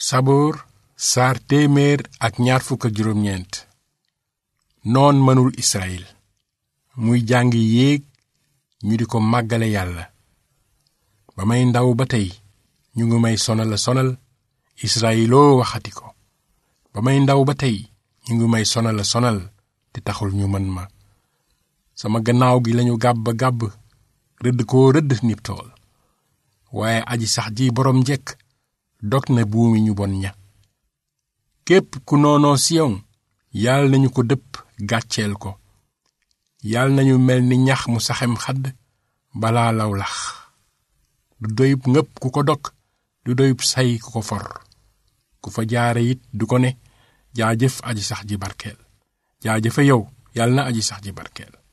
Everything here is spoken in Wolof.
saboor saar téeméer ak ñaar fukk ak juróom-ñeent noon mënul israel muy jàngi yéeg ñu di ko màggale yàlla ba may ndaw ba tey ñu ngi may sonal a sonal israeloo waxati ko ba may ndaw ba tey ñu ngi may sonal a sonal te taxul ñu mën ma sama gannaaw gi lañu gàbb gàbb rëdd koo rëdd nib tool waaye aji sax ji boroom njekk dog na buumi ñu bon ña képp ku noonoo siyon yàlla nañu ko dëpp gàcceel ko yàlla nañu mel ni ñax mu saxem xadd balaa law lax du doyub ngëpp ku ko dog du doyub say ku ko for ku fa jaare it du ko ne jaajëf aji sax ji barkeel jaajëfe yow yàlla na aji sax ji barkeel